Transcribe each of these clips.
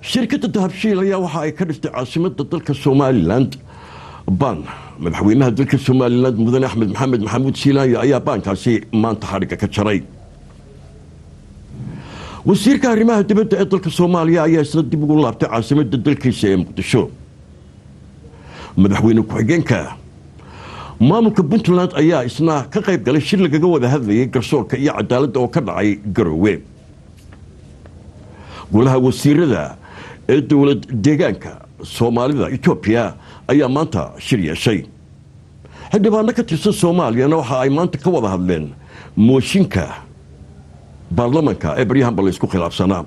shirkadda dahabshiil ayaa waxa ay ka dhistay caasimadda dalka somalilan baan madaxweynaha dalka somalilan mudane axmed maxamed maxamuud siilaanya ayaa baankaasi maanta xadhigga ka jaray wasiirka arrimaha dibadda ee dalka soomaaliya ayaa isna dib ugu laabtay caasimadda dalkiisa ee muqdisho madaxweyne ku-xigeenka maamulka puntland ayaa isna ka qayb galay shir lagaga wada hadlayay garsoorka iyo cadaaladda oo ka dhacay garoowe golaha wasiirada ee dowlad deegaanka soomaalida etoobiya ayaa maanta shir yeeshay xildhibaano ka tirsan soomaaliyana waxa ay maanta ka wada hadleen mooshinka baarlamanka ee baryahanba la isku khilaafsanaa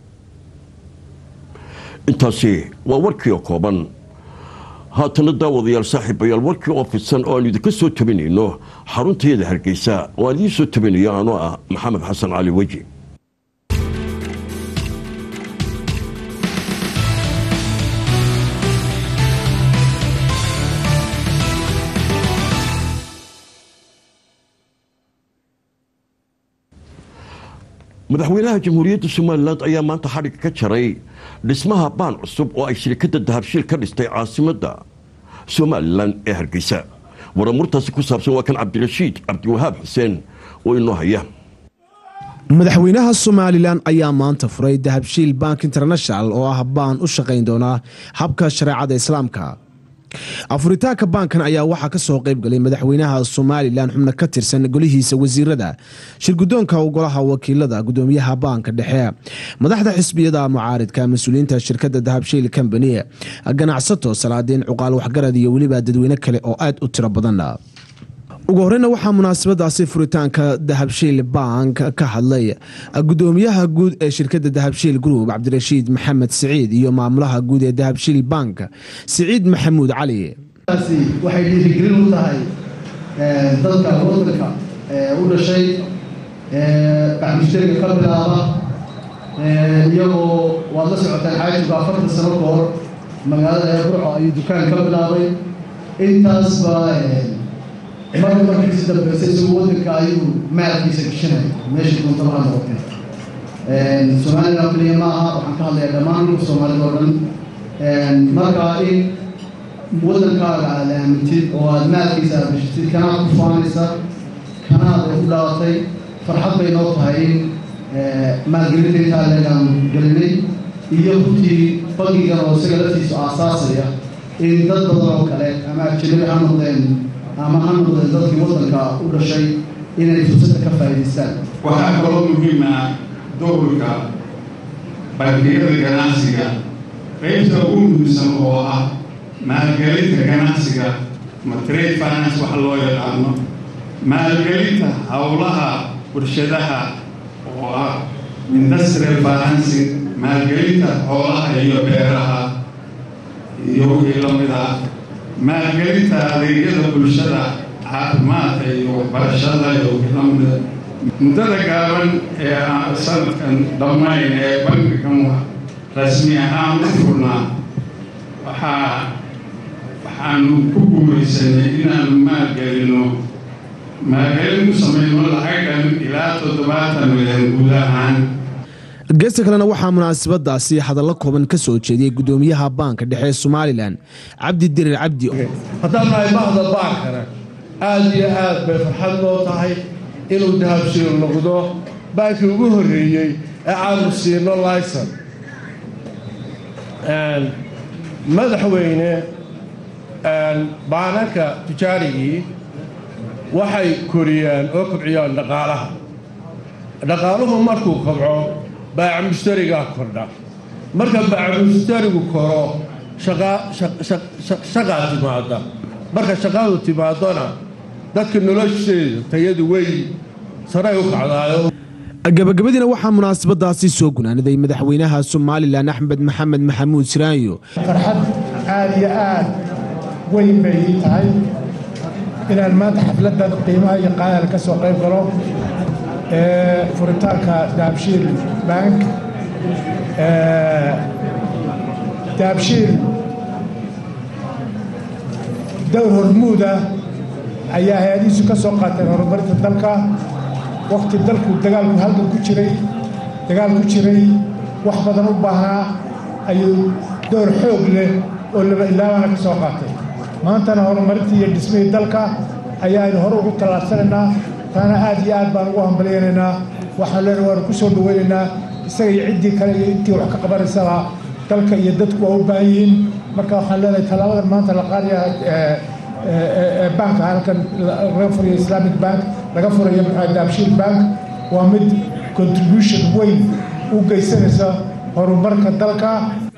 intaasi waa warkii oo kooban haatana daawadayaal saaxiibayaal warkii oo fidsan oo aanu idinka soo tabinayno xaruntayada hargeysa oo aan idiin soo tabinayo anoo ah maxamed xasan cali weji madaxweynaha jamhuuriyadda somalilan ayaa maanta xadhigga ka jaray dhismaha baan cusub oo ay shirkadda dahabshiil ka dhistay caasimadda somalilan ee hargeysa waramurtaasi ku saabsan waa kan cabdirashiid cabdiwahaab xuseen oo inoo haya madaxweynaha somalilan ayaa maanta furay dahabshiil bank international oo ah baan u shaqayn doona habka shareecada islaamka afuritaanka baankan ayaa waxaa ka soo qayb galay madaxweynaha somalilan xubno ka tirsan golihiisa wasiirada shirgudoonka golaha wakiilada gudoomiyaha baanka dhexe madaxda xisbiyada mucaaridka mas-uuliyiinta shirkada dahabshiil combany ganacsato salaadiin cuqaal waxgarad iyo weliba dadweyne kale oo aad u tiro badan ugu horeyna waxaa munaasabadaasi furitaanka dahabshiil bank ka hadlay gudoomiyaha guud ee shirkada dahabshiil group cabdirashiid maxamed siciid iyo maamulaha guud ee dahabshiil bank siciid maxamuud cali waxay dhiirigelin u tahay dadka wadanka u dhashay baxmushtariga ka bilaaba iyagoo waad la socotaan xaajigu afartan sano ka hor magaalada ee burco ayuu dukaan ka bilaabay intaasba marka markiisi dambeysa isagu wadanka ayuu maalkiisa gashanaya meesha doontaba ha noqotee somalilan keliya ma aha waxaan ka hadlayaa dhammaan dhulka soomaalida oo dhan marka in wadankaaga aad aamintid oo aad maalkiisa aad gashatid kanaad ku faanaysa kanaad ay u dhalatay farxad bay noo tahay in maalgelinta intaa leegaan gelinay iyo runtii bangigan oo isaga laftiisu aasaasaya in dad badan oo kale ama ajanabi ha noqdeen ama ha noqdeen dadkii waddanka u dhashay inay fursadda ka faa'iidaystaan waxaa kaloo muhiim ah doorka bangiyada ganacsiga qaybta ugu muhiimsan oo ah maalgelinta ganacsiga ma trade finance wax loo yaqaano maalgelinta howlaha warshadaha oo ah industrial financing maalgelinta xoolaha iyo beeraha iyo wixii la mid ah maalgelinta adeegyada bulshada caafimaadka iyo waxbarashada iyo wixii la mida muddada gaaban ee aan sanadkan dhammayn ee bankigan rasmi ahaan u furnaa waxaa waxaanu ku guuraysanay inaanu maalgelino maalgelin ku samayno lacagdan ilaa toddobaatan milyan guud ahaan geesta kalena waxaa munaasabadaasi hadallo kooban ka soo jeediyey gudoomiyaha baanka dhexe ee somalilan cabdi dirir cabdi haddaan nahay bahda baankana aada iyo aad bay farxad noo tahay inuu dahabshiil noqdo baankii ugu horreeyey ee aanu siino layson madaxweyne baananka tijaarigii waxay koriyaan oo kobciyaan dhaqaalaha dhaqaaluhu markuu kobco baaca mushtarigaa kordha marka baaca mushtarigu koro shaqaa timaada marka shaqadu timaadona dadka nolosheeda tayadu wey saray u kacdaayo gabagabadiina waxaa munaasabadaasi soo gunaanaday madaxweynaha somalilan axmed maxamed maxamuud siraanyo farxad aad iyo aad weyn bay ii tahay inaan maanta xafladan qiimaha iyo qaadal ka soo qayb galo ee furitaanka dahabshiil bank dahabshiil dowr hormuuda ayaa hay-adihiisu ka soo qaateen horumarinta dalka wakti dalku dagaalku halgan ku jiray dagaal ku jiray wax badan u baahnaa ayuu door xoog leh oo laba ilaabana ka soo qaatay maantana horumarintii iyo dhismihii dalka ayaaynu hore ugu tallaabsanaynaa taana aad iyo aad baan ugu hambalyaynaynaa waxaan leenahay waanu ku soo dhawaynaynaa isaga iyo ciddii kale iyo intii wax ka qabanaysaa dalka iyo dadku waa u baahan yihiin marka waxaan leenahay tallaabadan maanta la qaadaya banka halkan laga furayo islamic bank laga furayo maxaa daabshiil bank waa mid contribution weyn u geysanaysa horumarka dalka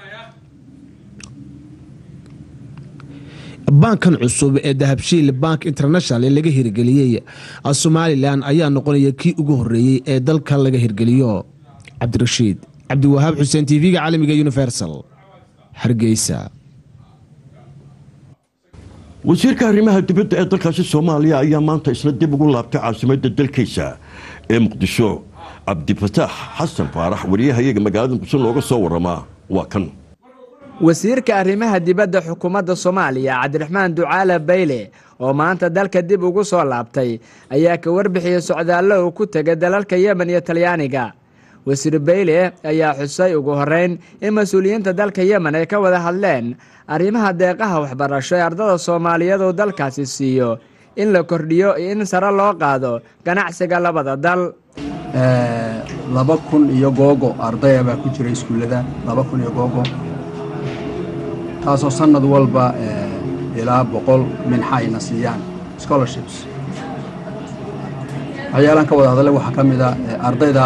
baankan cusub ee dahabshiil bank international ee laga hirgeliyey somalilan ayaa noqonaya kii ugu horeeyey ee dalka laga hirgeliyo cabdirashiid cabdiwahaab xuseen tv-ga caalamiga universal hargeysa wasiirka arrimaha dibadda ee dalkaasi soomaaliya ayaa maanta isna dib ugu laabtay caasimadda dalkiisa ee muqdisho cabdifataax xasan faarax wariyahayaga magaalada muqdisho nooga soo waramaa waa kan wasiirka arrimaha dibadda xukuumadda soomaaliya cabdiraxmaan ducaale bayle oo maanta dalka dib ugu soo laabtay ayaa ka warbixiyey socdaallo uu ku tegay dalalka yemen iyo talyaaniga wasiir bayle ayaa xusay ugu horeyn in mas-uuliyiinta dalka yemen ay ka wada hadleen arrimaha deeqaha waxbarasho ee ardada soomaaliyeed uu dalkaasi siiyo in la kordhiyo iyo in sare loo qaado ganacsiga labada dal laba kun iyo googo ardaya baa ku jira iskuullada laba kun iyo googo taasoo sannad walba ilaa boqol minxa ayna siiyaan scholarships waxyaalaan ka wada hadalay waxaa ka mid a ardayda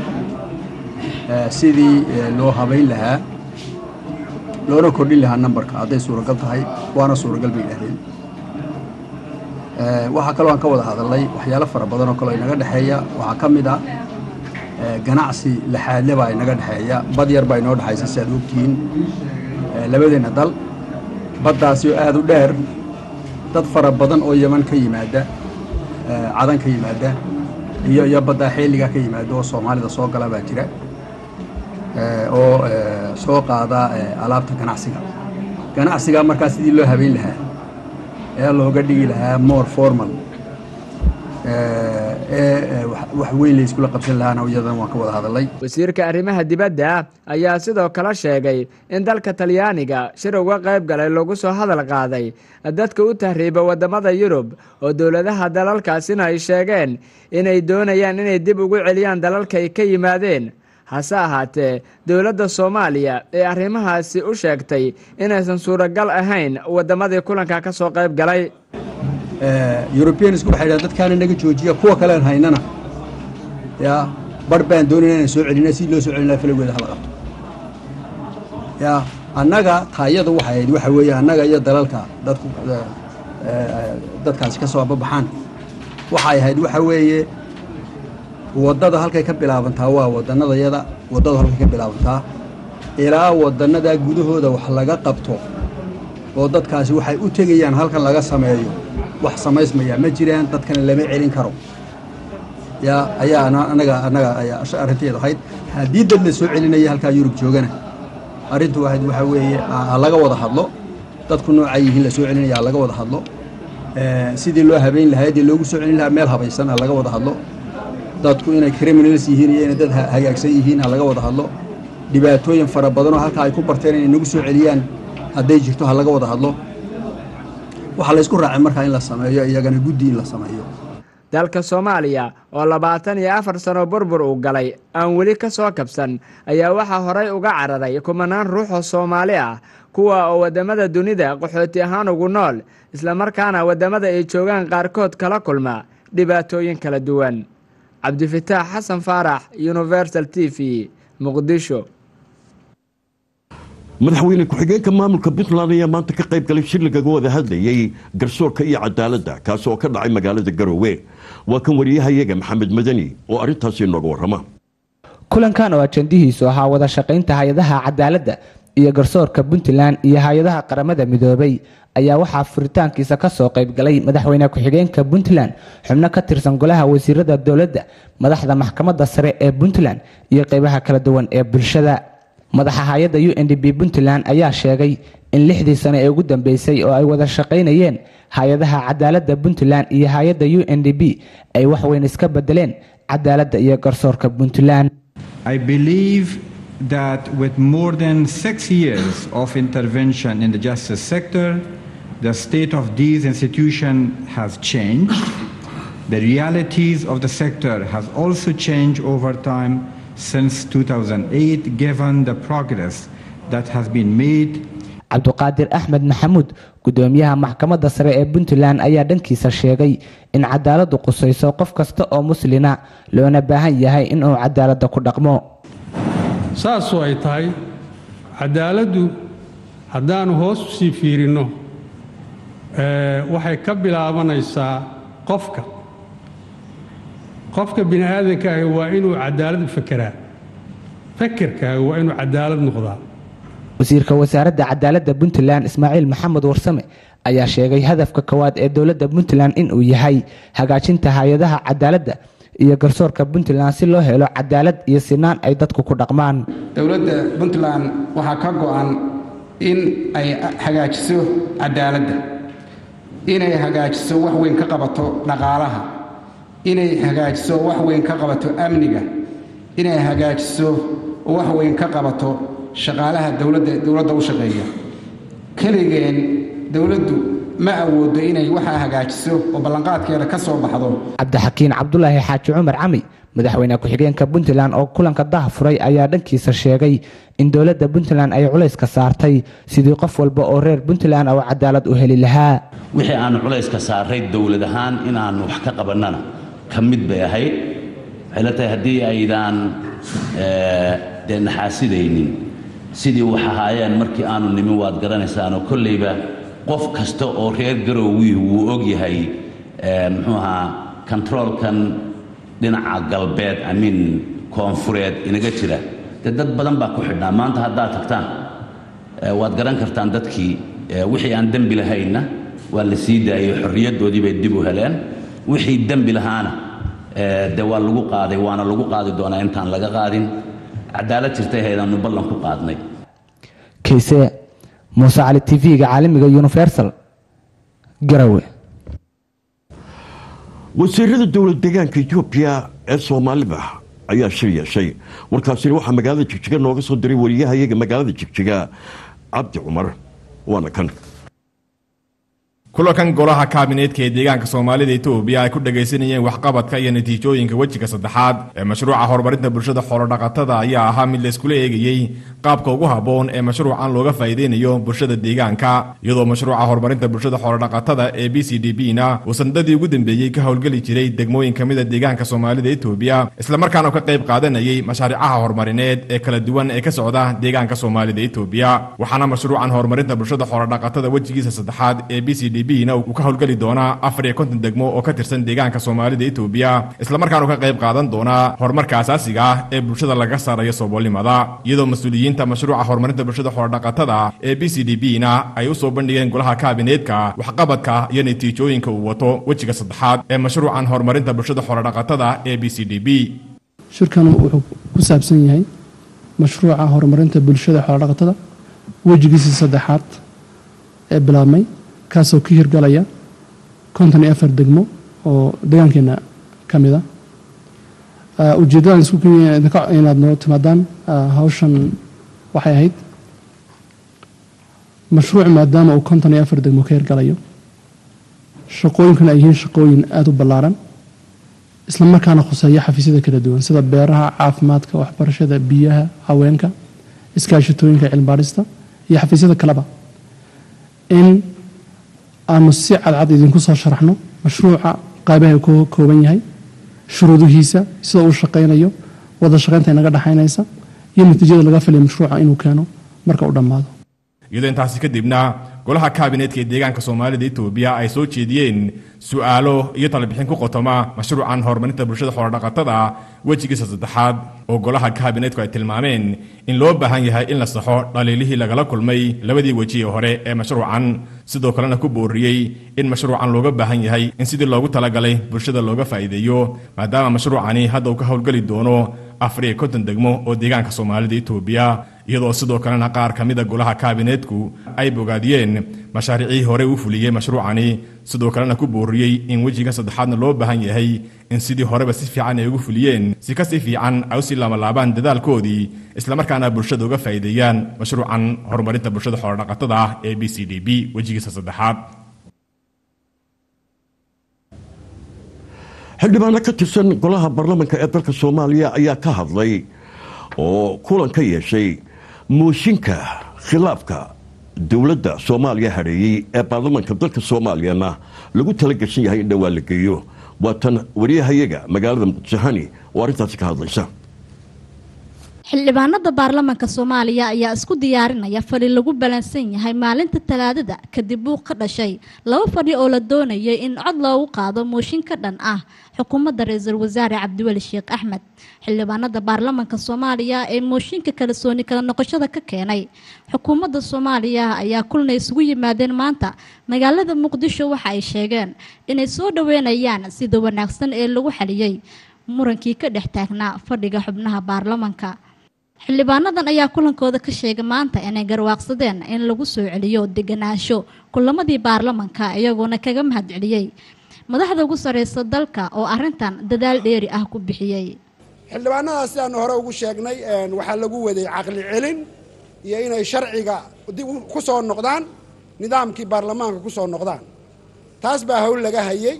sidii loo habayn lahaa loona kordhin lahaa nambarka hadday suuragal tahay waana suuragal bay yidhahdeen waxaa kaloo aan ka wada hadalnay waxyaalo fara badan oo kaleo inaga dhexeeya waxaa ka mid ah ganacsi laxaadle baa inaga dhexeeya bad yar baa inoo dhexaysa si aad ogtihiin labadeenna dal baddaasi oo aad u dheer dad fara badan oo yeman ka yimaada cadan ka yimaada iyo iyo baddaa xeeligaa ka yimaada oo soomaalida soo gala baa jira oo soo qaada alaabta ganacsiga ganacsigaa markaa sidii loo habeyn lahaa ee looga dhigi lahaa more formal ee wax weyn la iskula qabsan lahaana iyadan waan ka wada hadalay wasiirka arrimaha dibadda ayaa sidoo kale sheegay in dalka talyaaniga shir uga qayb galay lagu soo hadal qaaday dadka u tahriiba waddamada yurub oo dowladaha dalalkaasina ay sheegeen inay doonayaan inay dib ugu celiyaan dalalka ay ka yimaadeen hase ahaatee dowladda soomaaliya ee arrimahaasi u sheegtay inaysan suuragal ahayn waddamadii kulanka ka soo qayb galay yurubiyanisku waxay dhahan dadkaana naga joojiya kuwa kalean haynana yaa barh baan doonayna inaan soo celina si loo soo celin laha falowgeeda hala qabto yaa annaga taayada waxay ahayd waxa weeye annaga iyo dalalka dadku dadkaasi ka soo ababaxaan waxay ahayd waxa weeye waddada halkay ka bilaabantaa waa wadannadayada waddadu halkay ka bilaabantaa ilaa waddannadaa gudahooda wax laga qabto oo dadkaasi waxay u tegayaan halkan laga sameeyo wax samaysmayaa ma jiraan dadkana lama celin karo yaa ayaa anaga annaga ayaa arrinteedu ahayd haddii dad la soo celinaya halkaa yurub joogana arrintu ahayd waxaa weeye ha laga wada hadlo dadku noocaa yihiin la soo celinaya ha laga wada hadlo sidii loo habeyn lahaa dee loogu soo celin lahaa meel habaysan ha laga wada hadlo dadku inay criminals yihiin iyo inay dad hagaagsan yihiin ha laga wada hadlo dhibaatooyin fara badanoo halkaa ay ku barteen inay nagu soo celiyaan hadday jirto ha laga wada hadlo waxaa laysku raacay markaa in la sameeyo iyagana guddi in la sameeyo dalka soomaaliya oo labaatan iyo afar sano burbur uu galay aan weli ka soo kabsan ayaa waxaa horay uga cararay kumanaan ruux oo soomaali ah kuwa oo waddamada dunida qaxooti ahaan ugu nool islamarkaana waddamada ay joogaan qaarkood kala kulma dhibaatooyin kala duwan cabdifataax xasan faarax universal t v muqdisho madaxweyne ku-xigeenka maamulka puntland ayaa maanta ka qayb galay shir lagaga wada hadlayey garsoorka iyo cadaaladda kaasi oo ka dhacay magaalada garoowe waa kan wariyahayaga maxamed madani oo arrintaasi inooga warrama kulankan oo ajandihiisu ahaa wada shaqaynta hay-adaha cadaaladda iyo garsoorka puntland iyo hay-adaha qaramada midoobay ayaa waxaa furitaankiisa kasoo qaybgalay madaxweyne ku-xigeenka puntland xubno ka tirsan golaha wasiirada dowladda madaxda maxkamadda sare ee puntland iyo qeybaha kala duwan ee bulshada madaxa hay-adda u n d b puntland ayaa sheegay in lixdii sane ee ugu dambeysay oo ay wada shaqaynayeen hay-adaha cadaaladda puntland iyo hay-adda u n d b ay waxweyn iska bedeleen cadaaladda iyo garsoorka puntland I believe that with more than six years of intervention in the justice sector, the state of these institutions has changed. The realities of the sector has also changed over time since 2008, given the progress that has been made cabduqaadir axmed maxamuud gudoomiyaha maxkamadda sare ee puntland ayaa dhankiisa sheegay in cadaaladdu qusayso qof kasta oo muslina loona baahan yahay inuu cadaaladda ku dhaqmo saasoo ay tahay cadaaladdu haddaannu hoos u sii fiirinno waxay ka bilaabanaysaa qofka qofka bini aadankaaga waa inuu cadaalad fekeraa fekerkaaga waa inuu cadaalad noqdaa wasiirka wasaaradda cadaaladda puntland ismaaciil maxamed warsame ayaa sheegay hadafka kowaad ee dowladda puntland inuu yahay hagaajinta hay-adaha cadaaladda iyo garsoorka puntland si loo helo cadaalad iyo sinaan ay dadku ku dhaqmaan dowladda puntland waxaa ka go'an in ay hagaajiso cadaaladda inay hagaajiso wax weyn ka qabato dhaqaalaha inay hagaajiso wax weyn ka qabato amniga inay hagaajiso wax weyn ka qabato shaqaalaha dowladda dowladda u shaqeeya keligeen dowladdu ma awoodo inay waxaa hagaajiso oo ballanqaadkeeda ka soo baxdo cabdixakiin cabdulaahi xaaji cumar cami madaxweyne ku-xigeenka puntland oo kulanka daha furay ayaa dhankiisa sheegay in dowladda puntland ay culayska saartay sidii qof walba oo reer puntland oo cadaalad u heli lahaa wixii aanu culayska saaray dowlad ahaan inaannu wax ka qabannana ka mid bay ahayd waxay la tahay haddii aydaan dee naxaasidaynin sidii wax ahaayeen markii aanu nimin waad garanaysaanoo kollayba qof kasta oo reer garowii wuu og yahay muxuu ahaa kontaroolkan dhinaca galbeed amiin koonfureed inaga jira dee dad badan baa ku xidhnaa maanta haddaad tagtaan waad garan kartaan dadkii wixii aan dembi lahaynna waa la sii daayey xorriyaddoodii bay dib u heleen wixii dembi lahaana dee waa lagu qaaday waana lagu qaadi doonaa intaan laga qaadin cadaalad jirtay haydaannu ballan ku qaadnay kayse muuse cali tv-ga caalamiga universal garawe wasiirada dowlad deegaanka etoobiya ee soomaalida ayaa shir yeeshay warkaasina waxaa magaalada jigjiga nooga soo diray wariyahayaga magaalada jigjiga cabdi cumar waana kan kulankan golaha kaabineedka ee deegaanka soomaalida etoobiya ay ku dhagaysanayeen waxqabadka iyo natiijooyinka wejiga saddexaad ee mashruuca horumarinta bulshada xoolodhaqatada ayaa ahaa mid layskula eegayey qaabka ugu habboon ee mashruucan looga faa'iidaynayo bulshada deegaanka iyadoo mashruuca horumarinta bulshada xoolodhaqatada ee b c d b na uu sanadadii ugu dambeeyey ka howlgeli jiray degmooyin ka mida deegaanka soomaalida etoobiya islamarkaana ka qayb qaadanayay mashaariicaha horumarineed ee kala duwan ee ka socda deegaanka soomaalida etoobiya waxaana mashruucan horumarinta bulshada xoolodhaqatada wejigiisa saddexaad ee b c d bna uu ka howlgeli doonaa afar iyo konton degmo oo ka tirsan deegaanka soomaalida etoobiya islamarkaana ka qayb qaadan doonaa horumarka asaasiga ah ee bulshada laga saarayo sooboolnimada iyadoo mas-uuliyiinta mashruuca horumarinta bulshada xoolodhaqatada ee b c d b na ay u soo bandhigeen golaha kaabineedka waxqabadka iyo natiijooyinka uu wato wejiga saddexaad ee mashruucan horumarinta bulshada xoolodhaqatada ee b c d b shirkan wuxuu ku saabsan yahay mashruuca horumarinta bulshada xoolodhaqatada wejigiisii saddexaad ee bilaabmay kaasoo ka hirgalaya konton iyo afar degmo oo deegaankeena ka mid a ujeedadan isku inaad noo timaadaan hawshan waxay ahayd mashruuc maadaama uu konton iyo afar degmo ka hirgalayo shaqooyinkuna ay yihiin shaqooyin aada u ballaaran isla markaana khuseeya xafiisyada kala duwan sida beeraha caafimaadka waxbarashada biyaha haweenka iskaashatooyinka cilmibaadhista iyo xafiisyada kaleba in aanu si cadcad idinku soo sharaxno mashruuca qaybaha ka kooban yahay shuruudihiisa sida uu shaqaynayo wada shaqaynta inaga dhexaynaysa iyo natiijada laga filaya mashruuca inuu keeno marka uu dhammaado iyadoo intaasi kadibna golaha kaabineedka ee deegaanka soomaalida etoobiya ay soo jeediyeen su'aalo iyo talabixin ku qotoma mashruucan horumarinta bulshada xoolodhaqatada wejigiisa saddexaad oo golaha kaabineedku ay tilmaameen in loo baahan yahay in la saxo dhaliilihii lagala kulmay labadii weji ee hore ee mashruucan sidoo kalena ku booriyey in mashruucan looga baahan yahay in sidii loogu talagalay bulshada looga faa'iideeyo maadaama mashruucani hadda uu ka howlgeli doono afar iyo konton degmo oo deegaanka soomaalida itoobiya iyadoo sidoo kalena qaar ka mida golaha kaabineetku ay bogaadiyeen mashaariicii hore u fuliyey mashruucani sidoo kalena ku booriyey in wejiga saddexaadna loo baahan yahay in sidii horeba si fiican ay ugu fuliyeen si kasii fiican ay usii laamalaabaan dadaalkoodii islamarkaana bulshada uga faa'iideeyaan mashruucan horumarinta bulshada xoolodhaqatada ah ee b c d b wejigiisa saddexaad xildhibaano ka tirsan golaha baarlamanka ee dalka soomaaliya ayaa ka hadlay oo kulan ka yeeshay mooshinka khilaafka dowladda soomaaliya hadheeyey ee baarlamanka dalka soomaaliyana lagu tala gashan yahay in dhowaan la geeyo waa tan wariyahayaga magaalada muqdishahani oo arrintaasi ka hadlaysa xildhibaanada baarlamanka soomaaliya ayaa isku diyaarinaya fadhi lagu balansan yahay maalinta talaadada kadib buuq ka dhashay laba fadhi oo la doonayay in cod loogu qaado mooshin ka dhan ah xukuumadda ra-iisul wasaare cabdiweli sheekh axmed xildhibaanada baarlamanka soomaaliya ee mooshinka kalsooni kala noqoshada ka keenay xukuumadda soomaaliya ayaa kulna isugu yimaadeen maanta magaalada muqdisho waxa ay sheegeen inay soo dhaweynayaan sida wanaagsan ee lagu xaliyey murankii ka dhex taagnaa fadhiga xubnaha baarlamanka xildhibaanadan ayaa kulankooda ka sheegay maanta inay garwaaqsadeen in lagu soo celiyo deganaansho kulamadii baarlamanka iyagoona kaga mahad celiyey madaxda ugu sareysa dalka oo arintan dadaal dheeri ah ku bixiyey xildhibaanadaas sidaanu hore ugu sheegnay waxaa lagu waday caqli celin iyo inay sharciga dib ku soo noqdaan nidaamkii baarlamaanka ku soo noqdaan taas baa hawl laga hayay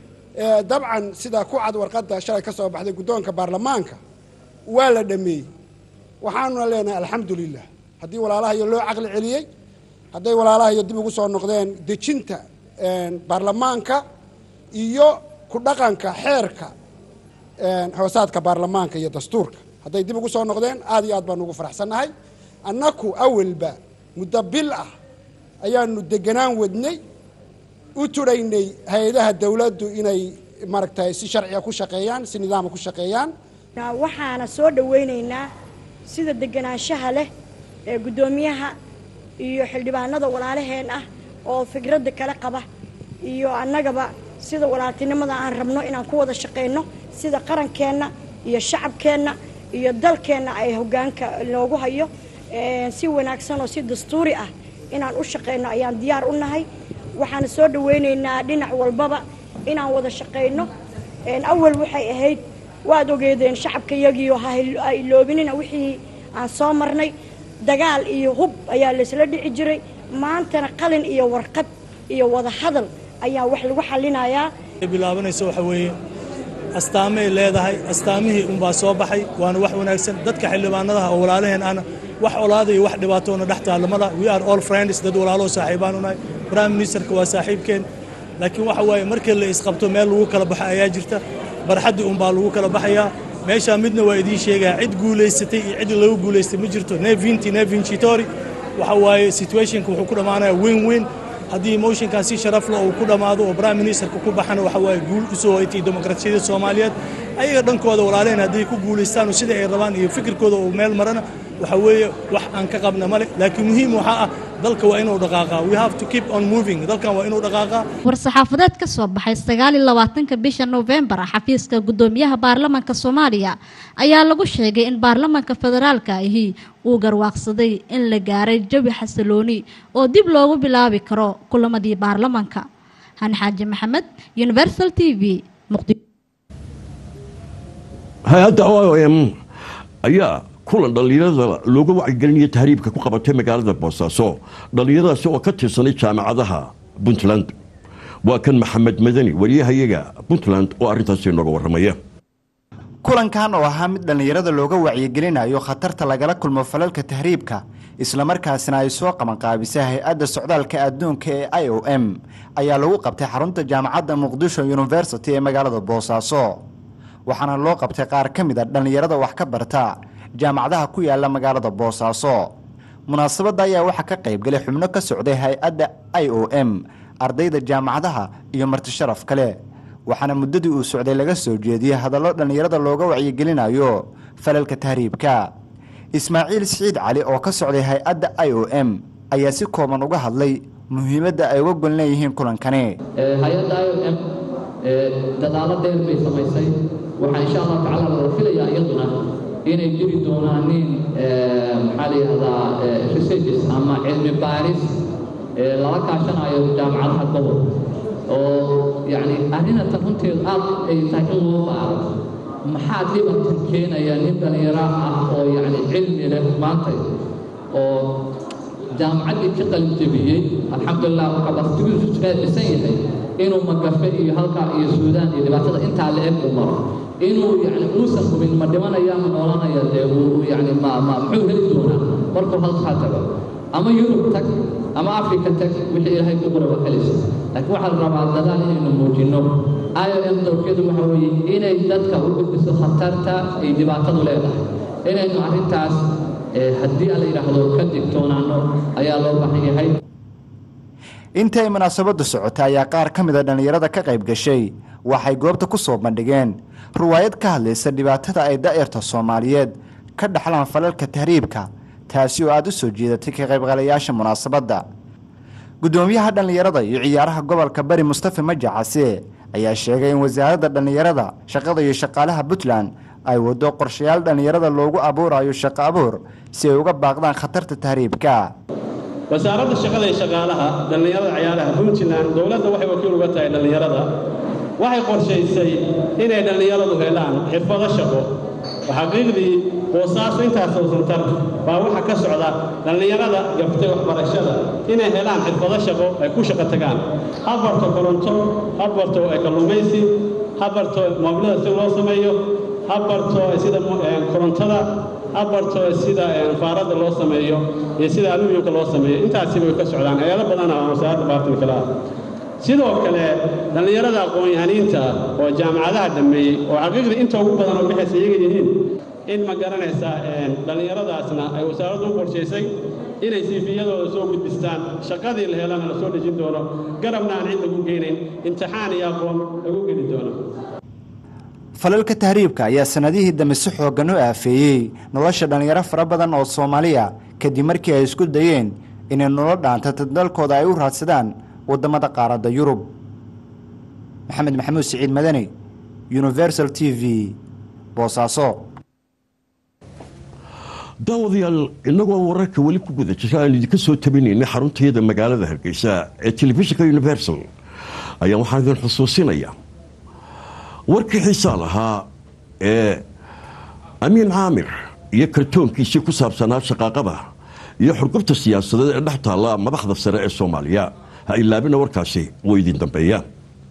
dabcan sida ku cad warqadda shalay ka soo baxday guddoonka baarlamaanka waa la dhameeyey waxaanuna leenahay alxamdu lilah haddii walaalahayo loo caqli celiyey hadday walaalahayo dib ugu soo noqdeen dejinta baarlamaanka iyo ku dhaqanka xeerka hoosaadka baarlamaanka iyo dastuurka hadday dib ugu soo noqdeen aad iyo aad baanu ugu faraxsannahay annaku awalba muddo bil ah ayaanu deganaan wadnay u tudhaynay hay-adaha dowladdu inay maaragtay si sharciga ku shaqeeyaan si nidaama ku shaqeeyaan waxaana soo dhawaynaynaa sida deganaanshaha leh ee guddoomiyaha iyo xildhibaanada walaalaheen ah oo fikradda kala qaba iyo annagaba sida walaaltinimada aan rabno inaan ku wada shaqayno sida qarankeenna iyo shacabkeenna iyo dalkeenna ay hoggaanka loogu hayo si wanaagsan oo si dastuuri ah inaan u shaqayno ayaan diyaar u nahay waxaan soo dhawaynaynaa dhinac walbaba inaan wada shaqayno awal waxay ahayd waad ogeedeen shacabka iyagiio ha iloobinina wixii aan soo marnay dagaal iyo hub ayaa laysla dhici jiray maantana qalin iyo warqad iyo wada hadal ayaa wax lagu xallinayaa bilaabanayso waxa weeye astaamay leedahay astaamihii unbaa soo baxay waana wax wanaagsan dadka xildhibaanadaha oo walaalaheen ahna wax olaada iyo wax dhibaatoona dhex taalamada we are all friends dad walaaloo saaxiibaan unahay prime ministerka waa saaxiibkeen laakiin waxa waaye markii la isqabto meel lagu kala baxo ayaa jirta barxaddii unbaa lagu kala baxayaa meeshaa midna waa idiin sheegaya cid guulaysatay iyo cid lagu guulaystay ma jirto nevinti nevincitori waxa waaye situationka wuxuu ku dhammaanaya weyn weyn haddii motionkan si sharaf leh uu ku dhammaado oo prime ministerka ku baxana waxa waaye guul u soo hoytay demokrasiyadda soomaaliyeed ayaga dhankooda walaalehen hadday ku guulaystaan sida ay rabaan iyo fikirkooda uu meel marana waxa weeye wax aan ka qabna male laakiin muhiim waxaa ah dalka waa inuu dhaqaaqaa we have to keep on moving dalkan waa inuu dhaqaaqaa war-saxaafadeed ka soo baxay sagaal iyo labaatanka bisha noofembar xafiiska guddoomiyaha baarlamanka soomaaliya ayaa lagu sheegay in baarlamanka federaalka ahi uu garwaaqsaday in la gaaray jawi xasilooni oo dib loogu bilaabi karo kulamadii baarlamanka hani xaaji maxamed universal t v muqdisho hay-adda o m ayaa kulan dhallinyarada looga wacyigelinaya tahriibka ku qabatay magaalada boosaaso dhallinyaradaasi oo ka tirsanay jaamacadaha puntland waa kan maxamed madani wariyahayaga puntland oo arrintaasi nooga warramaya kulankan oo ahaa mid dhallinyarada looga wacyigelinayo khatarta lagala kulmo falalka tahriibka islamarkaasina ay soo qabanqaabisay hay-adda socdaalka adduunka ee i o m ayaa lagu qabtay xarunta jaamacadda muqdisho university ee magaalada boosaaso waxaana loo qabtay qaar ka mid a dhallinyarada wax ka barta jaamacadaha ku yaala magaalada boosaaso munaasabadda ayaa waxaa ka qaybgalay xubno ka socday hay-adda i o m ardayda jaamacadaha iyo martisharaf kale waxaana muddadii uu socday laga soo jeediyey hadallo dhallinyarada looga wacyigelinayo falalka tahriibka ismaaciil siciid cali oo ka socday hay-adda i o m ayaa si kooban uga hadlay muhiimadda ay uga gol leeyihiin kulankani hay-adda i o m dadaalo dheer bay samaysay waxaa insha allahu tacala loo filayaa iyaduna inay jiri doonaan nin maxaa la yidhahdaa researches ama cilmi baaris lala kaashanayo jaamacadaha gobol oo yacni arrinatan runteedu aad ay tahay in loo baaro maxaa dhibatan keenaya nin dhallinyaro ah oo yacni cilmi leh maanta oo jaamacaddii ka qalin jebiyey alxamdulilah kabasitigiisu dhisan yahay inuu magafe iyo halkaa iyo suudaan iyo dhibaatada intaa la eg u maro inuu yacni uusan hubin ma dhimanaya ma noolanaya dee uu yacni ma ma muxuu heli doonaa markuu halkaa tago ama yurub tag ama afrika tag wixii ilaahay ku qura waa helaysa laakiin waxaa la rabaa dadaal inaynu muujinno i o m dowrkeedu waxa weeye inay dadka u gudbiso khatarta ay dhibaatadu leedahay inaynu arrintaas haddii la yidhaahdo ka digtoonaano ayaa loo baahan yahay intii ay munaasabaddu socotay ayaa qaar ka mida dhallinyarada ka qayb gashay waxay goobta ku soo bandhigeen ruwaayad ka hadlaysa dhibaatada ay da'yarta soomaaliyeed ka dhaxlaan falalka tahriibka taasi oo aada u soo jeedatay ka qaybgalayaasha munaasabadda guddoomiyaha dhallinyarada iyo ciyaaraha gobolka bari mustafa majacase ayaa sheegay in wasaaradda dhallinyarada shaqada iyo shaqaalaha puntland ay waddo qorshayaal dhallinyarada loogu abuurayo shaqo abuur si ay uga baaqdaan khatarta tahriibka wasaaradda shaqada iyo shaqaalaha dhallinyarada ciyaaraha puntland dowladda waxay wakiil uga tahay dhallinyarada waxay qorshaysay inay dhallinyaradu helaan xirfado shaqo xaqiiqdii boosaaso intaasoo santar baa waxaa ka socda dhallinyarada gaftay waxbarashada inay helaan xirfado shaqo ay ku shaqo tagaan ha barto koronto ha barto kalluumaysi ha barto moobilada si loo sameeyo ha barto sida korontada ha barto sida faaradda loo sameeyo iyo sida alumiyumka loo sameeyo intaasiba way ka socdaan hay-ado badan oo wasaaradda baartan kale ah sidoo kale dhallinyarada aqoon-yahaniinta oo jaamacadaha dhammeeyey oo xaqiiqdii inta ugu badan oo bixaysa iyaga yihiin in ma garanaysaa dhallinyaradaasna ay wasaaraddu u qorshaysay inay siifiyadooda soo gudbistaan shaqadii la helana la soo dhejin doono garabna aan cid lagu geynayn imtixaan iyo aqoon lagu geli doono falalka tahriibka ayaa sanadihii dambe si xooggan u aafeeyey nolosha dhallinyaro fara badan oo soomaaliya kadib markii ay isku dayeen inay nolol dhaantata dalkooda ay u raadsadaan waddamada qaaradda yurub maxamed maxamuud siciid madani universal t v boosaaso daawadayaal innagoo wararka weli ku guda jira aan idinka soo tabinaynay xaruntayada magaalada hargeysa ee telefishinka universal ayaa waxaan idin xusuusinaya warkii xiisaa lahaa ee amiin caamir iyo kartoonkiisii ku saabsanaa shaqaaqada iyo xurgubta siyaasadeed ee dhex taalla madaxda sare ee soomaaliya ha ilaabina warkaasi wuu idin dambeeyaa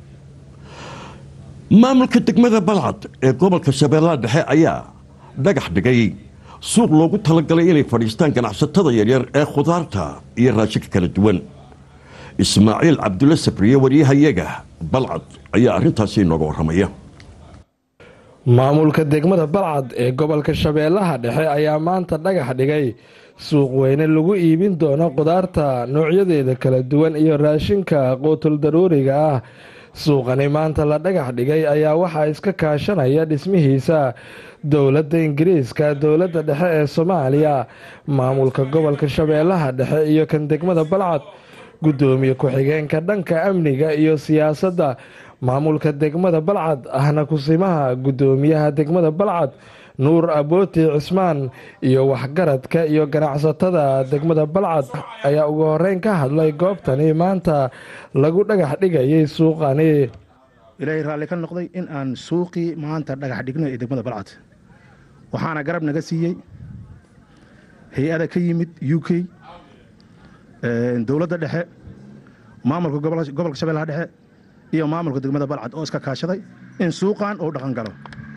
maamulka degmada balcad ee gobolka shabeellaha dhexe ayaa dhagax dhigay suuq loogu talagalay inay fadhiistaan ganacsatada yaryar ee khudaarta iyo raashinka kala duwan ismaaciil cabdulle sabriye waryahayaga balcad ayaa arrintaasi inooga warramaya maamulka degmada balcad ee gobolka shabeellaha dhexe ayaa maanta dhagax dhigay suuq weyne lagu iibin doono khudaarta noocyadeeda kala duwan iyo raashinka quutul daruuriga ah suuqani maanta la dhagax dhigay ayaa waxaa iska kaashanaya dhismihiisa dowladda ingiriiska dowladda dhexe ee soomaaliya maamulka gobolka shabeellaha dhexe iyo kan degmada balcad guddoomiye ku-xigeenka dhanka amniga iyo siyaasadda maamulka degmada balcad ahna kusimaha guddoomiyaha degmada balcad nuur abooti cismaan iyo waxgaradka iyo ganacsatada degmada balcad ayaa ugu horeyn ka hadlay goobtani maanta lagu dhagax dhigayay suuqani ilaahay raalli ka noqday in aan suuqii maanta dhagax dhigno ee degmada balcad waxaana garab naga siiyey hay-ada ka yimid u k dowladda dhexe maamulka gobolka shabeellaha dhexe iyo maamulka degmada balcad oo iska kaashaday in suuqan uu dhaqan galo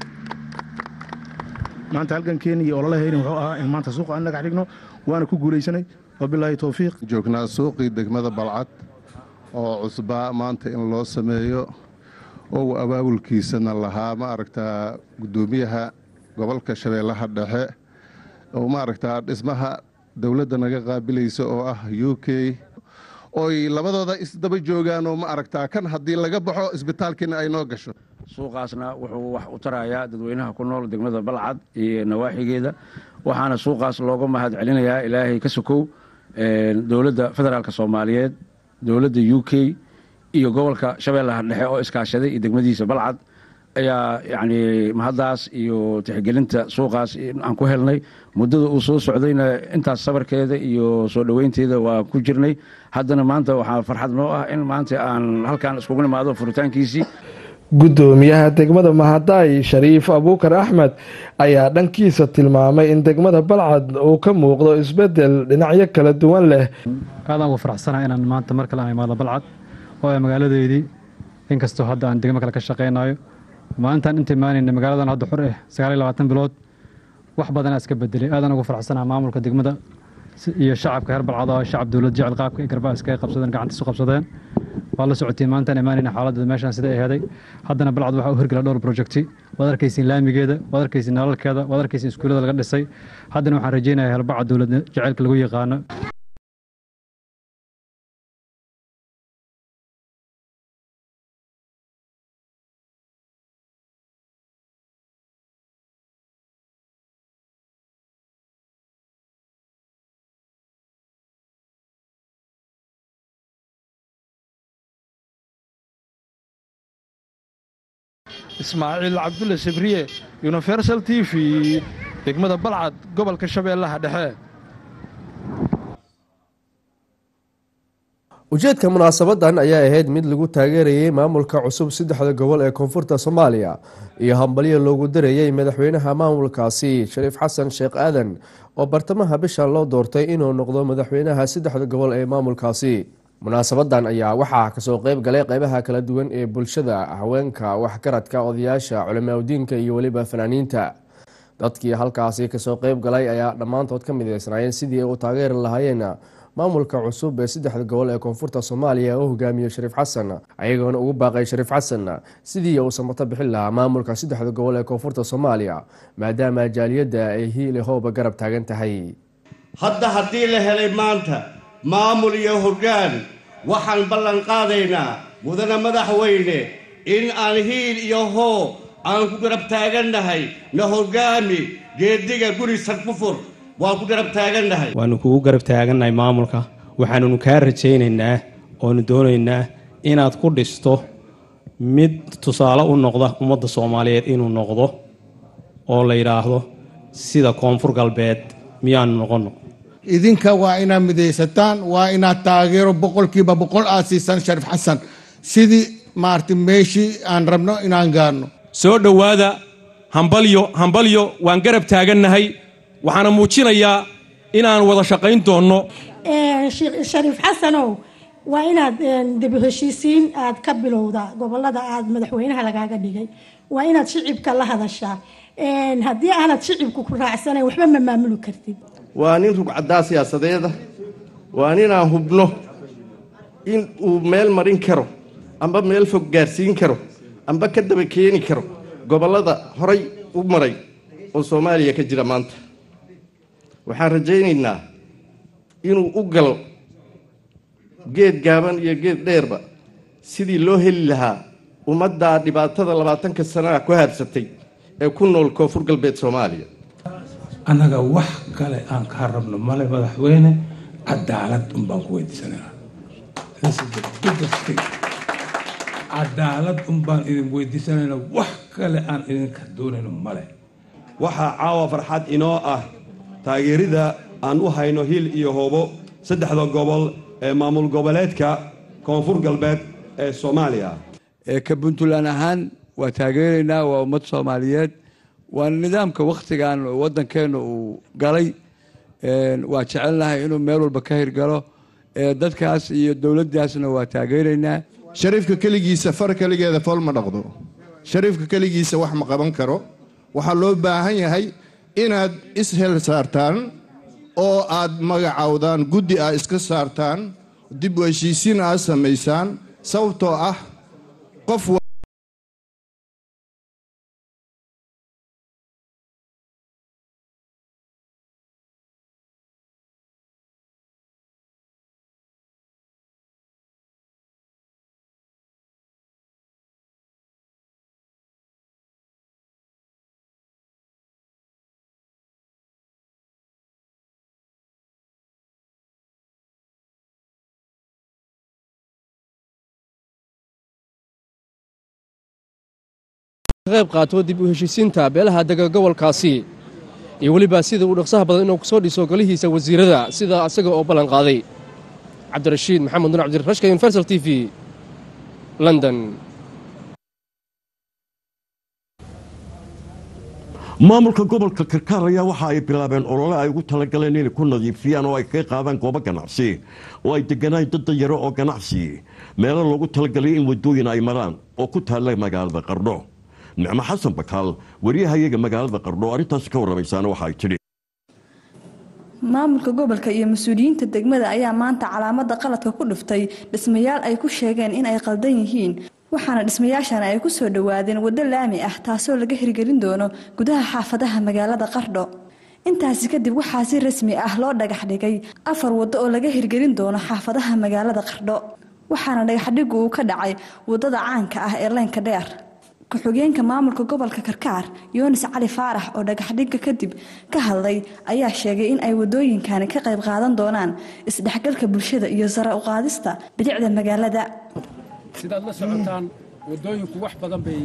maanta halgankeeni iyo ololahayni wuxuu ahaa in maanta suuqa aan dhagax dhigno waana ku guulaysanay wabilaahi towfiiq joognaa suuqii degmada balcad oo cusbaa maanta in loo sameeyo oo abaabulkiisana lahaa ma aragtaa guddoomiyaha gobolka shabeellaha dhexe oo ma aragtaa dhismaha dowladda naga qaabilaysa oo ah u k oy labadooda isdaba joogaan oo ma aragtaa kan haddii laga baxo isbitaalkiina ay noo gasho suuqaasna wuxuu wax u tarayaa dadweynaha ku nool degmada balcad iyo nawaaxigeeda waxaana suuqaas looga mahad celinayaa ilaahay ka sokow dowladda federaalk soomaaliyeed dowladda u k iyo gobolka shabeellaha dhexe oo iskaashaday iyo degmadiisa balcad ayaa yacni mahaddaas iyo tixgelinta suuqaas aan ku helnay muddada uu soo socdayna intaas sabarkeeda iyo soo dhoweynteeda waa ku jirnay haddana maanta waxaa farxad noo ah in maanta aan halkaan iskugu nimaado furitaankiisii gudoomiyaha degmada mahadaay shariif abuukar axmed ayaa dhankiisa tilmaamay in degmada balcad uu ka muuqdo isbedel dhinacyo kala duwan leh aadaan ugu faraxsanahay inaan maanta mar kale aan imaado balcad oo ay magaaladeydii inkastoo hadda aan degmo kale ka shaqaynayo maalintaan inta imaanayna magaaladan hadda xor ah sagaal iyo labaatan bilood wax badanaa iska bedelay aadaan ugu faraxsanaha maamulka degmada iyo shacabka reer balcad oo shacab dowlad jecel qaabka ay garbaa iskaga qabsadeen gacantiisu qabsadeen waa la socotiin maantaan imaanayna xaaladda meeshaan sida ay heday haddana balcad waxaa u hirgala dhowr projecti waad arkaysiin laamigeeda waad arkaysiin nalalkeeda waad arkaysiin iskuullada laga dhisay haddana waxaan rajaynayaa helbaca dowlad jaceylka lagu yaqaano ismaaciil cabdulle sibriye universal t v degmada balcad gobolka shabeellaha dhexe ujeedka munaasabadan ayaa ahayd mid lagu taageerayay maamulka cusub saddexda gobol ee koonfurta soomaaliya iyo hambalyo loogu darayey madaxweynaha maamulkaasi shariif xasan sheekh aadan oo bartamaha bishan loo doortay inuu noqdo madaxweynaha saddexda gobol ee maamulkaasi munaasabadan ayaa waxaa kasoo qeyb galay qeybaha kala duwan ee bulshada haweenka waxgaradka odayaasha culimaadudiinka iyo weliba fanaaniinta dadkii halkaasi kasoo qeyb galay ayaa dhammaantood ka mideysnaayeen sidii ay u taageeri lahaayeen maamulka cusub ee saddexda gobol ee koonfurta soomaaliya oo hogaamiye shariif xasan ayagoona ugu baaqay shariif xasan sidii uu samato bixin lahaa maamulka saddexda gobol ee koonfurta soomaaliya maadaama jaaliyadda ay hiili hooba garab taagan tahay hadda haddii la helay maanta maamul iyo hoggaan waxaan ballan qaadaynaa mudane madaxweyne in aan hiil iyo hoo aan ku garab taagannahay na hoggaami geediga guri sarkufur waan ku garab taagannahay waannu kugu garab taagannahay maamulka waxaanunu kaa rajaynaynaa oonu doonaynaa inaad ku dhisto mid tusaale u noqda ummadda soomaaliyeed inuu noqdo oo la yidhaahdo sida koonfur galbeed miyaanu noqonno idinka waa inaad midaysataan waa inaad taageero boqolkiiba boqol aad siisaan shariif xasan sidii maarata meeshii aan rabno inaan gaarno soo dhowaada hambalyo hambalyo waan garab taagannahay waxaana muujinayaa inaan wada shaqayn doonno shariif xasanow waa inaad debi heshiisiin aad ka bilowda gobolada aad madaxweynaha lagaaga dhigay waa inaad shicibka la hadashaa haddii aanad shicibku ku raacsanayn waxba ma maamuli kartid waa nin rugcaddaa siyaasadeeda waa ninaan hubno in uu meel marin karo amba meel fog gaarsiin karo amba ka daba keeni karo gobollada horay u maray oo soomaaliya ka jira maanta waxaan rajaynaynaa inuu u galo geed gaaban iyo geed dheerba sidii loo heli lahaa ummaddaa dhibaatada labaatanka sannaha ku haadsatay ee ku nool koonfur galbeed soomaaliya annaga wax kale aan kaa rabno male madaxweyne cadaalad unbaan ku weydiisanayna cadaalad unbaan idin weydiisanayna wax kale aan idinka doonayno male waxaa caawa farxad inoo ah taageerida aan u hayno hil iyo hoobo saddexda gobol ee maamul goboleedka koonfur galbeed ee soomaaliya ka puntland ahaan waa taageeraynaa waa ummad soomaaliyeed waana nidaamka wakhtigan waddankeenna uu galay waa jecelnahay inuu meel walba ka hirgalo dadkaas iyo dowladdaasna waa taageeraynaa shariifka keligiisa far keligeeda fool ma dhaqdo shariifka keligiisa wax ma qaban karo waxaa loo baahan yahay inaad ishel saartaan oo aad magacowdaan guddi aad iska saartaan dib u heshiisiin aad samaysaan sababtoo ah qof ka qayb qaato dib u heshiisiinta beelaha dega gobolkaasi iyo weliba sida uu dhaqsaha badan inuu kusoo dhiso golihiisa wasiirada sida asaga oo ballan qaaday cabdirashiid maxamed nur cabdirashka universal t v london maamulka gobolka karkaar ayaa waxa ay bilaabeen olole ay ugu talagaleen inay ku nadiifiyaan oo ay kaga qaadaan goobo ganacsi oo ay deganaan dad danyaro oo ganacsi meelo loogu talagalay in wadooyin ay maraan oo ku taalla magaalada qardho nicmo xasan bakaal wariyahayaga magaalada qardho arrintaasi ka warramaysaana waxa ay tidhi maamulka gobolka iyo mas-uuliyiinta degmada ayaa maanta calaamada qaladka ku dhiftay dhismayaal ay ku sheegeen in ay qaldan yihiin waxaana dhismayaashan ay ku soo dhowaadeen waddo laami ah taasoo laga hirgelin doono gudaha xaafadaha magaalada qardho intaasi kadib waxaa si rasmi ah loo dhagax dhigay afar waddo oo laga hirgelin doono xaafadaha magaalada qardho waxaana dhagaxdhigu uu ka dhacay waddada caanka ah ee leynka dheer ku-xigeenka maamulka gobolka karkaar yunis cali faarax oo dhagaxdhigga kadib ka hadlay ayaa sheegay in ay wadooyinkani ka qayb qaadan doonaan isdhexgalka bulshada iyo sare u qaadista bilicda magaalada sidaad la socotaan waddooyinku wax badan bay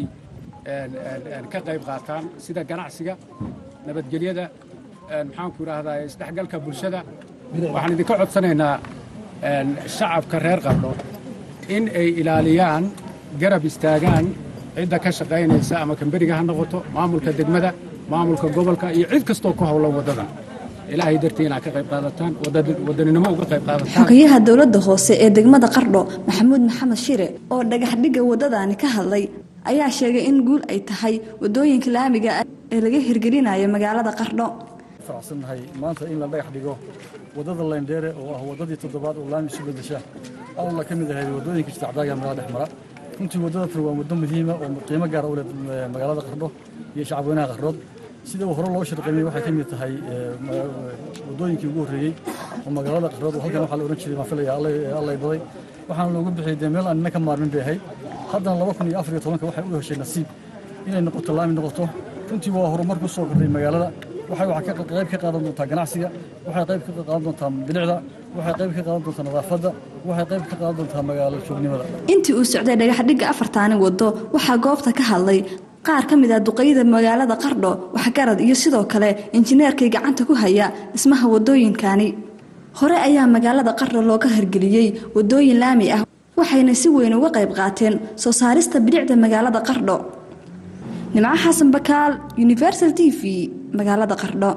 ka qayb qaataan sida ganacsiga nabadgelyada maxaanku idhaahdaa isdhexgalka bulshada waxaan idinka codsanaynaa shacabka reer qardho in ay ilaaliyaan garab istaagaan cidda ka shaqaynaysa ama kamberiga ha noqoto maamulka degmada maamulka gobolka iyo cid kastoo ku howlan waddadan ilaahay dartii inaad ka qayb qaadataan wadaninimo uga qayb qaadataan xogayaha dowladda hoose ee degmada qardho maxamuud maxamed shire oo dhagaxdhigga waddadani ka hadlay ayaa sheegay in guul ay tahay waddooyinka laamiga ah ee laga hirgelinayo magaalada qardho faracsannahay maanta in la dhagax dhigo waddada leyndheere oo ah waddadii toddobaad oo laami isu beddesha awalna ka mid ahayd waddooyinka isticdaaga magaalada dhex mara runtii waddada tan waa waddo muhiima oo qiimo gaara u leh magaalada qardho iyo shacabweynaha qardhood sida uu hore loo shirqeeyey waxay ka mid tahay waddooyinkii ugu horreeyey oo magaalada qardhood oo halkan waxaa la odhan jiray maafilaya allay baday waxaana loogu bixiyey dee meel aan nina ka maarmin bay ahayd haddana laba kun iyo afar iyo tobanka waxay u heshay nasiib inay noqoto laami noqoto runtii waa horumar ku soo kordhay magaalada waxay waxaa qayb ka qaadan doontaa ganacsiga waxay qayb ka qaadan doontaa bilicda waxay qayb ka qaadan doontaa nadaafadda waxay qayb ka qaadan doontaa magaalo joognimada intii uu socday dhagaxdhigga afartaani waddo waxaa goobta ka hadlay qaar ka mid ah duqayada magaalada qardho waxgarad iyo sidoo kale injineerkay gacanta ku haya dhismaha waddooyinkani hore ayaa magaalada qardho looga hirgeliyey waddooyin laami ah waxayna si weyn uga qayb qaateen soo saarista bilicda magaalada qardho nimco xasan bakaal universal t v magaalada qardho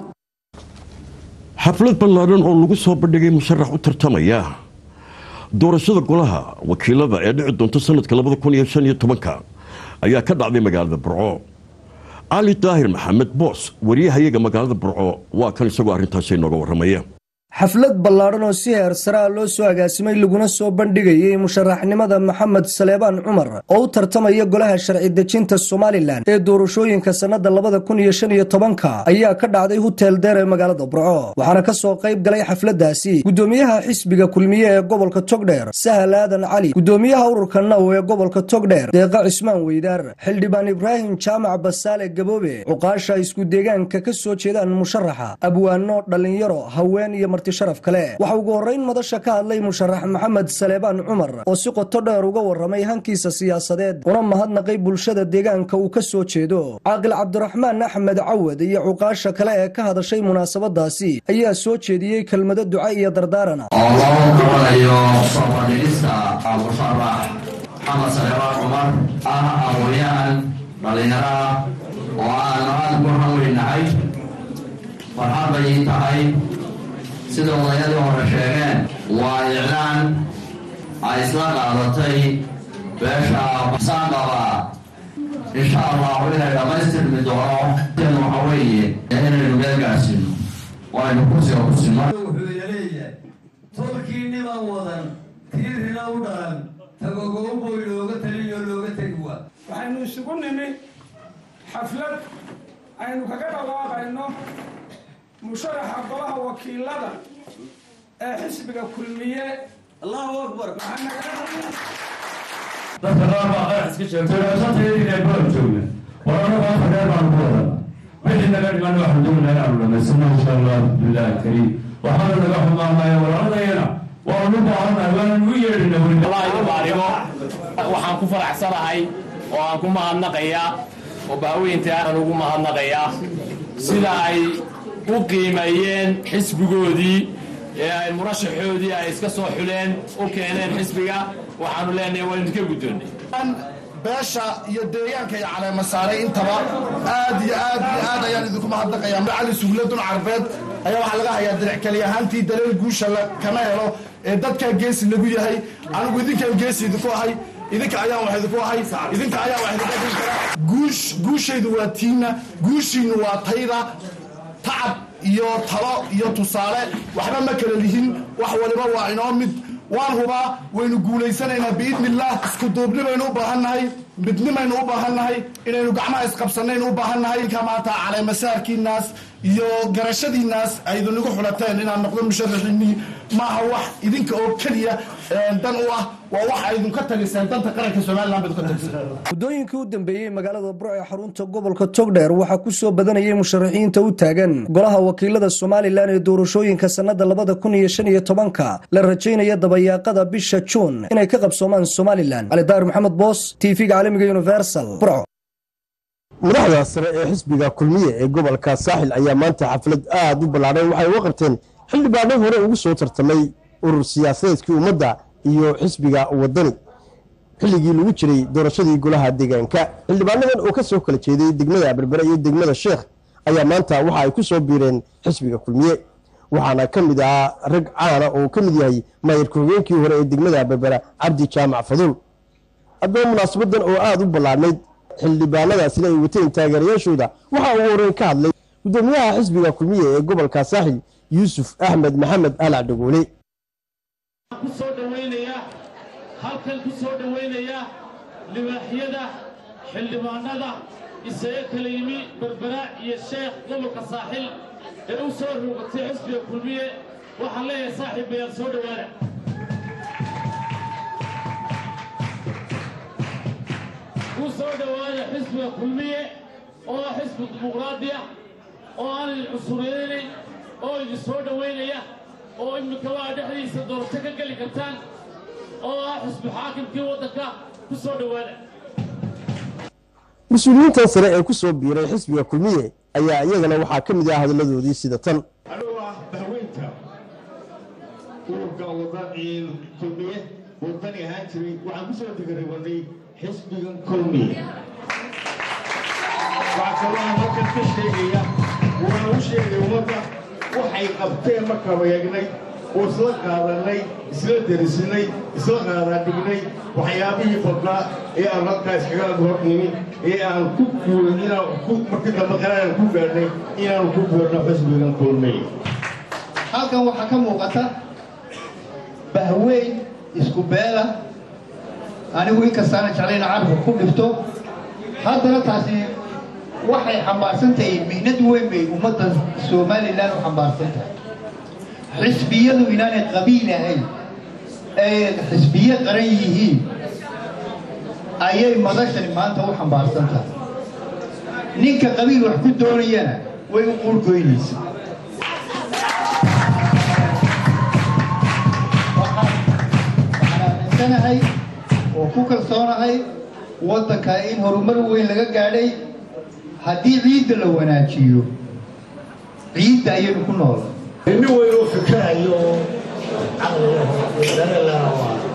xaflad ballaaran oo lagu soo bandhigay musharax u tartamaya doorashada golaha wakiilada ee dhici doonta sanadka labada kun iyo shan iyo tobanka ayaa ka dhacday magaalada burco cali daahir maxamed boos wariyahayaga magaalada burco waa kan isagoo arrintaasi inooga warramaya xaflad ballaadhan oo si heer sare ah loo soo agaasimay laguna soo bandhigayay musharaxnimada maxamed saleebaan cumar oo u tartamaya golaha sharci dejinta somalilan ee doorashooyinka sannada labada kun iyo shan iyo tobanka ayaa ka dhacday hutel deer ee magaalada burco waxaana ka soo qayb galay xafladdaasi gudoomiyaha xisbiga kulmiye ee gobolka togdheer sahal aadan cali gudoomiyaha ururka naw ee gobolka togdheer deeqa cismaan weydaar xildhibaan ibraahim jaamac basaale gaboobe cuqaasha isku deegaanka ka soo jeedaan musharaxa abwaano dhallinyaro haween iyo sharaf kale waxa ugu horrayn madasha ka hadlay musharax maxamed saleebaan cumar oo si qoto dheer uga warramay hankiisa siyaasadeed una mahadnaqay bulshada deegaanka uu ka soo jeedo caaqil cabdiraxmaan axmed cawad iyo cuqaasha kale ee ka hadashay munaasabadaasi ayaa soo jeediyey kelmado duca iyo dardaarana oo loo qabanayo soo bandhigista musharax maxamed saleebaan cumar ah aqoonyahan dhallinyaro ah oo aan aad ugu hanweynahay farxad bay ii tahay sida odayadii hore sheegeen waa iclaan ay isla qaadatay beesha saanqaba insha allahu inay dhammaystirmi doono waxa weeye inaynu meel gaarsiino oo aynu kursiga ku sinno wuxuu leeyahay tolkii niman wadan tiirina u dhalan tagogoboy looga taliyo looga tegi waa waxaynu isugu nimi xaflad aynu kaga dhawaaqayno musharaxa golaha wakiilada ee xisbiga kulmiye allahu akbar dadka qaar baa qarax iska sheegtay shantaydii baan joogna warana maanta reer baan ku wadana wixii naga dhiman waxaan doonaa inaanu dhamaysano insha allah billahi kariim waxaana naga xumaanaya walaaladayana waanu u baahannahay waananu u yeedhina wallaahi baarigo waxaan ku faraxsanahay oo aan ku mahadnaqayaa oo bahweynta aan ugu mahadnaqayaa sida ay u qiimeeyeen xisbigoodii ee ay murashaxoodii ay iska soo xuleen u keeneen xisbiga waxaanu leenahay waa idinka guddoonnay beesha iyo deegaanka iyo caleema saaray intaba aad iyo aad iyo aad ayaan idinku mahadnaqayaa cali sugladun carbeed ayaa waxaa laga hayaa diric keli ahaantii daleel guusha kana helo ee dadkaa geesi lagu yahay anigu idinkaan geesi idinku ahay idinka ayaan wax idinku ahay idinka ayaan wax idinku adin karaa guush guushaydu waa tiina guushiinu waa tayda tacab iyo talo iyo tusaale waxba ma kala lihin wax waliba waa inoo mid waan hubaa waynu guulaysanaynaa biidnillaah isku duubni baynu u baahannahay midnimaynu u baahannahay inaynu gacmaha isqabsanaynu u baahannahay ka maanta caleemasaarkiinaas iyo garashadiinaas aydinigu xulateen inaad noqdo musharaxiinii maaha wax idinka oo keliya dan u ah waa wax aydinka tagiseen danta qaranka somalilan bayd ka tagiseen muddooyinkii u dambeeyey magaalada burco ee xarunta gobolka togdheer waxaa ku soo badanayay musharaxiinta u taagan golaha wakiilada somalilan ee doorashooyinka sannada labada kun iyo shan iyo tobanka la rajaynaya dabayaaqada bisha juun inay ka qabsoomaan somalilan cali daahir maxamed boos tv-ga caalamiga universal burco madaxda sare ee xisbiga kulmiye ee gobolka saaxil ayaa maanta xaflad aad u ballaadhan waxay uga qabteen xildhibaano hore ugu soo tartamay urur siyaasadeedkii ummadda iyo xisbiga wadani xilligii lagu jiray doorashadii golaha deegaanka xildhibaanadan oo ka soo kala jeeday degmada berbere iyo degmada sheekh ayaa maanta waxa ay ku soo biireen xisbiga kulmiye waxaana ka mid ahaa rag caana oo ka mid yahay maayirka hogeenkii hore ee degmada berbere cabdi jaamac faduul haddaba munaasabadan oo aada u ballaadhnayd xildhibaanadaasina ay wateen taageerayaashooda waxaa ugu horeyn ka hadlay gudoomiyaha xisbiga kulmiye ee gobolka saaxil yuusuf axmed maxamed alac dhagoole kusoo dhaweynaya halkan ku soo dhowaynaya libaaxyada xildhibaanada isaga kala yimi berbera iyo sheekh gobolka saaxil ee u soo rogatay xisbiga kulmiye waxaan leeyahay saaxiib bayaad soo dhowaada ku soo dhowaada xisbiga kulmiye oo ah xisbi dimuqraadi ah oo aan idin cusuriyeynayn oo idin soo dhowaynaya oo iminka waa dhexdiisa doorasho ka geli kartaan oo ah xisbi xaakimkii waddanka ku soo dhowaada mas-uuliyiintan sare ee ku soo biiray xisbiga kulmiye ayaa iyagana waxaa ka mid ah hadalladoodii sida tan anigoo ah bahweynta ururka wadani kulmiye wadani ahaan jiray waxaan ku soo digaribanay xisbigan kulmiye waxaa kaloo aan halkan ka sheegaya waana u sheegay ummadda waxay qabteen markaanu eegnay oo isla qaadanay isla derisinay isla qaadaadhignay waxyaabihii badnaa ee aan halkaa iskaga hor nimin ee aan ku guuray inaan ku markii dambe qaraan ku gaadhnay inaanu ku guurno xisbigan kulmey halkan waxaa ka muuqata bahweyn isku beela anigu inkastaana jeclayna carabka ku dhifto haddana taasi waxay xambaarsan tahay mihnad weyn bay ummadda somalilan u xambaarsan tahay xisbiyadu inaanay qabiil ahayn ay xisbiye qaran yihiin ayay madashani maanta u xambaarsan tahay ninka qabiil wax ku doonayana way u quurgoynaysa waxaan aaminsanahay oo ku kalsoonahay waddanka in horumar weyn laga gaadhay haddii ciidda la wanaajiyo ciidda ayaynu ku nool nin weynoo fikerayo oo caqligadarelaa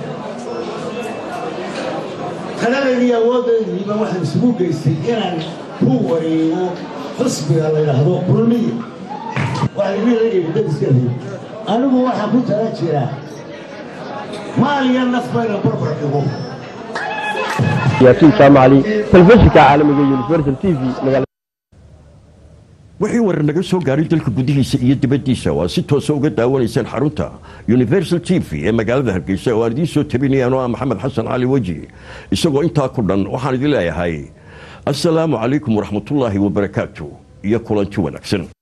taladeedii awooddeediiba waxaan isugu geystay inaan ku wareego xisbiga la yidhaahdo kulmiya waxaan idin leeyahay dadiskadi anigu waxaan ku tala jiraa maal iyo naf bayna barbar dhigo yaasiin jaamacali telefishinka caalamiga universal t v magaalada wixii warar naga soo gaaray dalka gudihiisa iyo dibaddiisa waa si toosa uga daawanaysaan xarunta universal t v ee magaalada hargeysa oo aan idiin soo tabinayaan oo ah maxamed xasan cali weji isagoo intaa ku dhan waxaan idin leeyahay assalaamu calaykum waraxmatullaahi wabarakaatu iyo kulanti wanaagsan